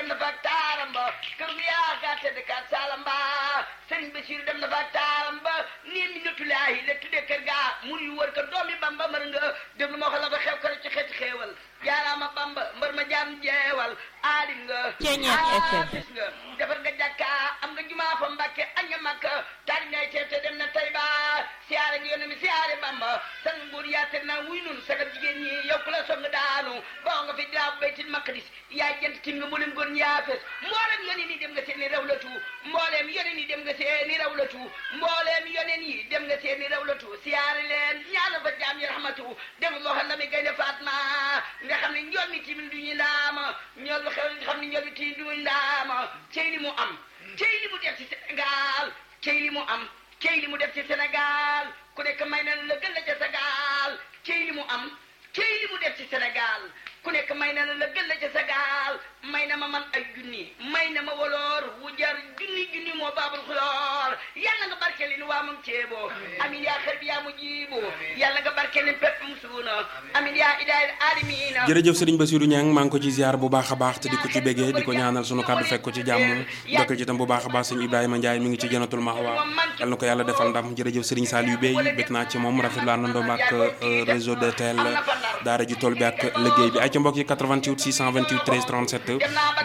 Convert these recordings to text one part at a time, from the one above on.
dem na fa ak taaram ba kër gu yaakaar tedd ka saalam ba sëriñ Basiru dem na fa ak taaram ba nii mi natulaahi la tuddee kër gaa mur yu wër ko doomi bamba mër nga déglu moo xam la ba xew ko ci xeeti xeewal jaaraama bamba mbër ma jaam jeewal aalim nga Ceeñeex FM. gis nga defar nga jàkka am nga jumaa fa mbàkke añ nga makka taali ngay teew te dem na tay ba siyaare nga yónne mi siyaare bamba sang nguur yaatal naa wuy nun sagal jigéen ñi yow ku la song daanu boo nga fi daa baytil maqdis yaay jënt tim nga mboolem góor ñi yaa fees mboolem yoneen yi dem nga seeni rawlatu mbooleem yoneen yi dem nga seeni rawlatu mbooleem yoneen yi dem nga seeni rawlatu siyaare leen ñaanal fa jaam yi rahmatu dem moo xam na mi gaynde Fatma nga xam ne njool mi timin du ñu ndaama ñool lu xew nga xam ne njool mi timin du ñu ndaama cey li mu am cey li mu def ci Sénégal cey li mu am cey li mu def ci Sénégal ku nekk may na la gën la ca Sénégal cey li mu am cey li mu def ci Sénégal ku nekk may na la gën la ca Sénégal may na ma man ay junni may na ma woloor wu jar junni junni moo baabul xuloor yàlla nga barkeel ni waa moom ceebo amin yaa xër bi yaa mu jiibu yàlla nga barkeel ni pepp mu suuna amin yaa idaayil aalamiina jërëjëf Serigne Bassirou Niang maa ngi ko ci ziar bu baax a baax te di ko ci béggee di ko ñaanal sunu kàddu fekk ko ci jàmm dokkal ci tam bu baax a baax sëñ Ibrahima Ndiaye mi ngi ci jënatul mahwa yal na ko yàlla defal ndam jërëjëf Serigne Saliou Bey bég naa ci moom rafetlu àndandoom ak euh, réseau de tel daara ji tool bi ak liggéey bi ay ca mbokk yi 88 628 13 37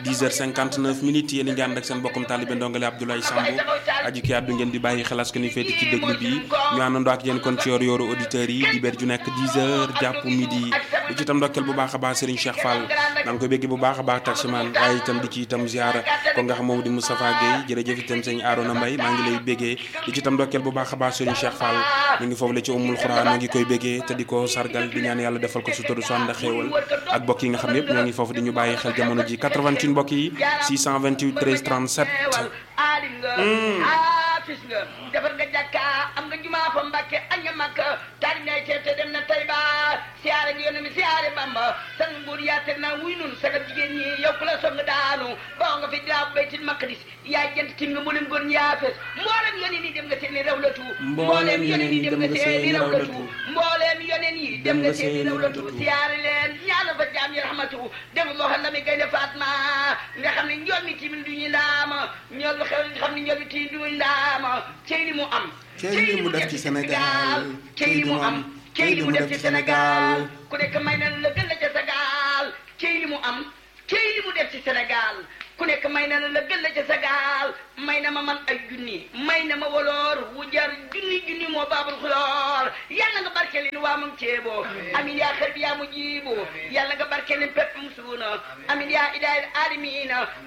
10h59 minutes yéen a ngi ànd ak seen bokkum taalibe ndongale Abdoulaye Samb aji ki àddu ngeen di bàyyi xelas ko ni féeti ci déglu bi ñu àndandoo ak yéen kon ci yor yoru auditeurs yi di bér ju nekk 10h jàpp midi di ci itam ndokkeel bu baax a baax Serigne Cheikh Fall maa ngi koy bégg bu baax a baax taximan waaye itam di ci itam ziara ko nga xam moom di Moustapha Guèye jërëjëf itam sëñ Arona Mbaye maa ngi lay béggee di ci itam ndokkeel bu baax a baax Serigne Cheikh Fall mu ngi foofu la ci umul xuraan noo ngi koy béggee te di ko sargal di ñaan yàlla defal ko sutura su ànd ak xéewal ak bokk yi nga xam ne yëpp ñoo ngi foofu di ñu bàyyi xel jamono ji 88 mbokk yi 628 13 37 aalim nga haafis nga defar nga jàkka am nga jumaa fa mbàkke añ nga makka taali ngay teew te dem na tay ba siyaare nga yónne mi siyaare bamba sang nguur yaatal naa wuy nun sagal jigéen ñi yow ku la song daanu boo nga fi daa baytil maqdis yaay jënt tim nga mboolem góor ñi yaa fees mboolem yoneen yi dem nga seeni rawlatu Mboolem yoneen yi dem nga seeni rawlatu. mbooleem yoneen yi dem nga seeni rawlatu siyaare leen ñaanal fa jaam yi rahmatu dem moo xam na mi gaynde Fatma nga xam ne njool mi timin du ñu ndaama ñool lu xew nga xam ne njool mi timin du ñu ndaama cey li mu am Cey li mu def ci Sénégal. cey li mu am cey li mu def ci Sénégal ku nekk may na la gën la ca Sénégal cey li mu am cey li mu def ci Sénégal ku nekk may na la gën la ca Sénégal may na ma man ay junni may na ma woloor wu jar junni junni moo baabul xuloor yàlla nga barkeel ni waa moom ceebo amin yaa xër bi yaa mu jiibu yàlla nga barkeel ni pepp mu suuna amin yaa idaayil aalamiina